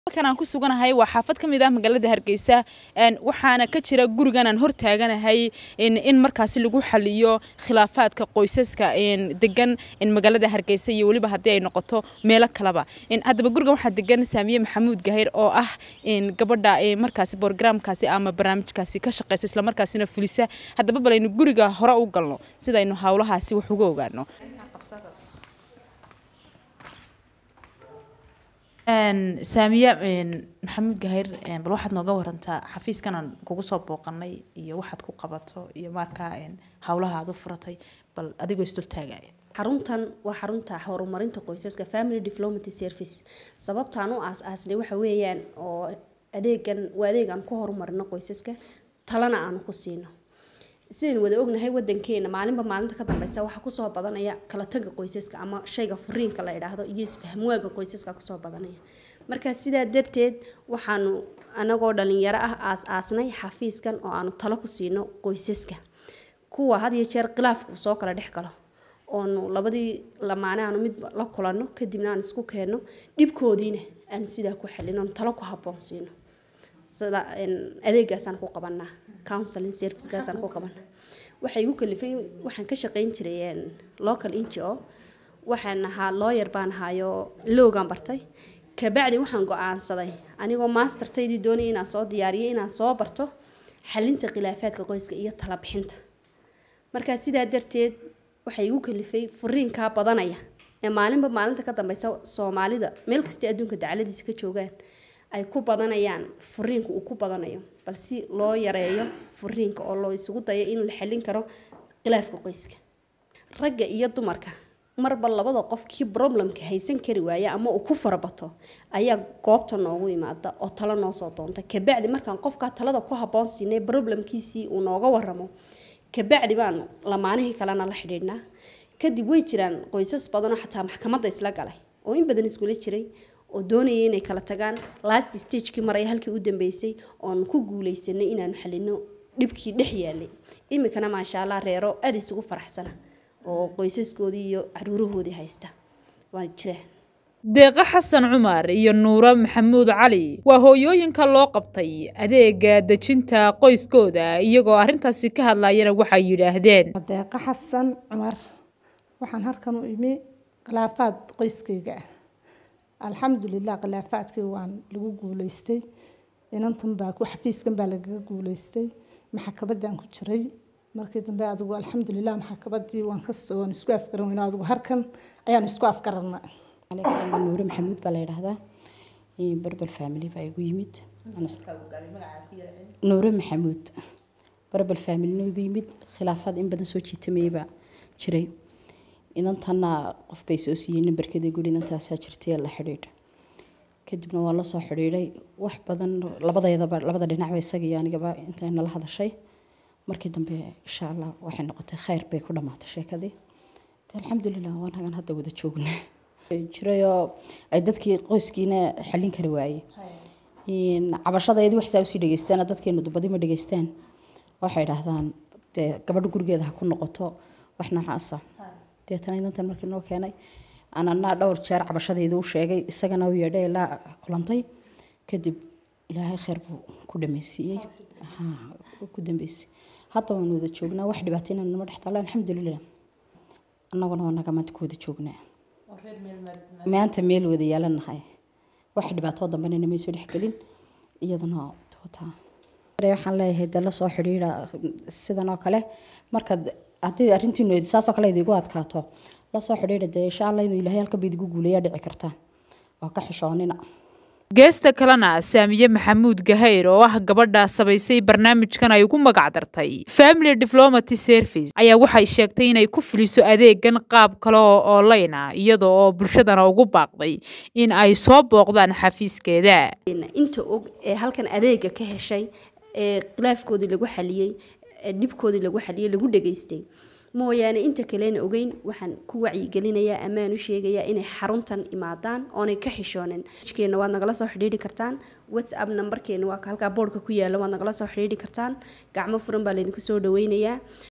halkan aan ku suganahay waa xaafad ka mid ah magaalada hargeysa waxaana ka jira gurigan aan hor taaganahay in markaasi lagu xaliyo khilaafaadka qoysaska degan magaalada hargeysa iyo weliba haddii ay noqoto meelo kaleba haddaba gurigan waxaa degan saamiye maxamuud gahir oo ah gabadha markaasi borogramkaasi ama barnaamijkaasi ka shaqeysa islamarkaasina fulisa haddaba balaynu guriga hore u galno sidaynu howlahaasi wax uga ogaano saamiye maxamuud gahir bal waxaad nooga warantaa xafiiskan aan kugu soo booqanay iyo waxaad ku qabato iyo markaa howlaha aad u furatay bal adigoo isdul taagaya xaruntan waa xarunta horumarinta qoysaska family development service sababtaan u aas-aasnay waxa weeyaan oo adeegan waa adeeg aan ku horumarino qoysaska talana aanu ku siino sidaynu wada ognahay wadankeena maalinba maalinta ka dambeysa waxaa kusoo badanaya kala taga qoysaska ama shayga furiinka la idhaahdo iyo isfahmwaaga qoysaska kusoo badanaya marka sidaa darteed waxaanu anagoo dhalinyaro ah aas-aasnay xafiiskan oo aanu talo ku siino qoysaska kuwa had iyo jeer khilaafku soo kala dhex galo oonu labadii lamaane aanu mid la kulanno kadibna aan isku keenno dhibkoodiina aanu sidaa ku xalin oonu talo ku habboon siino sida adeegaasaan ku qabanaa counseling servicekaasaan ku qabanaa waxay igu kalifay waxaan ka shaqeyn jiray local ngo waxaan ahaa lawyer baan ahaayo loogaan bartay kabacdi waxaan go-aansaday anigoo mastertaydii doonaya inaan soo diyaariyo inaan soo barto xalinta khilaafaadka qoyska iyo talabixinta markaa sidaa darteed waxay igu kalifay furiinkaa badanaya ee maalinba maalinta ka dambeysa soomaalida meel kasta adduunka dacaladiisa ka joogaan ay ku badanayaan furiinka uu ku badanayo bal si loo yareeyo furiinka oo loo isugu dayo in la xalin karo khilaafka qoyska ragga iyo dumarka marba labada qof kii problemka haysan kari waaya ama uu ku farabato ayaa goobta noogu imaada oo talo noo soo doonta kabacdi markaan qofkaa talada ku habboon siinay problemkiisii uu nooga waramo kabacdi baanu lamaanihii kalena la xidhiidhnaa kadib way jiraan qoysas badanoo xataa maxkamadda isla galay oo in badan iskula jiray oo doonayay inay kala tagaan last stagekii maraya halkii u dambeysay oonu ku guuleysanay inaanu xalino dhibkii dhex yaalay iminkana maasha allah reero aada isugu faraxsana oo qoysaskoodii iyo caruurahoodii haysta waa jiraan deeqo xasan cumar iyo nuuro maxamuud cali waa hooyooyinka loo qabtay adeega dejinta qoyskooda iyagoo arrintaasi ka hadlayana waxay yidhaahdeen deeqo xasan cumar waxaan halkan u imi khilaafaad qoyskayga ah alxamdulilah khilaafaadkii waan lagu guuleystay inantan baa xafiiskan baa lagaga guuleystay maxakabadan ku jiray markii dambe adigu alxamdulilah maxakabadii waan kasoo waan isku afgaran weyno adigu harkan ayaan isku afgarana nuure maxamuud baa la yidhaahdaa berbel family baa igu yimid nuure maxamuud berbel familina igu yimid khilaafaad in badan soo jiitamayabaa jiray inantanna qof bay soo siiyey nambarkeeda guri inantaasaa jirtay la xidhiidha kadibna waa la soo xidhiidhay wax badan labadeedaba labada dhinacba isaga iyo anigaba intay nala hadashay markii dambe insha allah waxay noqotay khayr bay ku dhammaatay sheekadii alxamdulilah waan hagan hadda wada joognaa jirayoo ay dadkii qoyskiina xallin kari waaye cabashadeedii waxsaa usii dhegeystaan dadkeenu dubadi ma dhegeystaan waxay idhaahdaan dee gabadha gurigeeda ha ku noqoto wax noocaasa deetana inantan markii noo keenay anana dhowr jeer cabashadeedii u sheegay isagana u yeedhay ilaa kulantay kadib ilaahay khayr buu ku dhameysiiyey ku dambeysay hadda waan wada joognaa wax dhibaatayna nama dhex taalo alxamdulilah annaguna waa naga maanta ku wada joognaa maanta meel wada yaalanahay wax dhibaatoo dambena namay soo dhexgelin iyadana tootaa waxaan leeyahay dee lasoo xidhiidha sidan oo kale markaad haddii arrintiinu saasoo kale idigu adkaato lasoo xidhiidha dee insha allah inuu ilaahay halka baidigu guuleeyaa dhici kartaa waa ka xishoonina geesta kalena saamiye maxamuud gahayr oo ah gabadha sabaysay barnaamijkan ay ugu magac dartay family diplomaty service ayaa waxay sheegtay inay ku fuliso adeegan qaab kale oo online ah iyada oo bulshadana ugu baaqday in ay soo booqdaan xafiiskeeda inta og ee halkan adeega ka heshay ee khilaafkoodii lagu xaliyey ee dhibkoodii lagu xaliyey lagu dhageystay mooyaane inta kalena ogeyn waxaan ku wacyigelinayaa ammaan u sheegayaa inay xaruntan imaadaan oonay ka xishoonin keena waad nagala soo xidhiidhi kartaan whatsapp nambarkeena waa halkaa boodhka ku yaala waad nagala soo xidhiidhi kartaan gacmo furan baa laydinku soo dhaweynayaa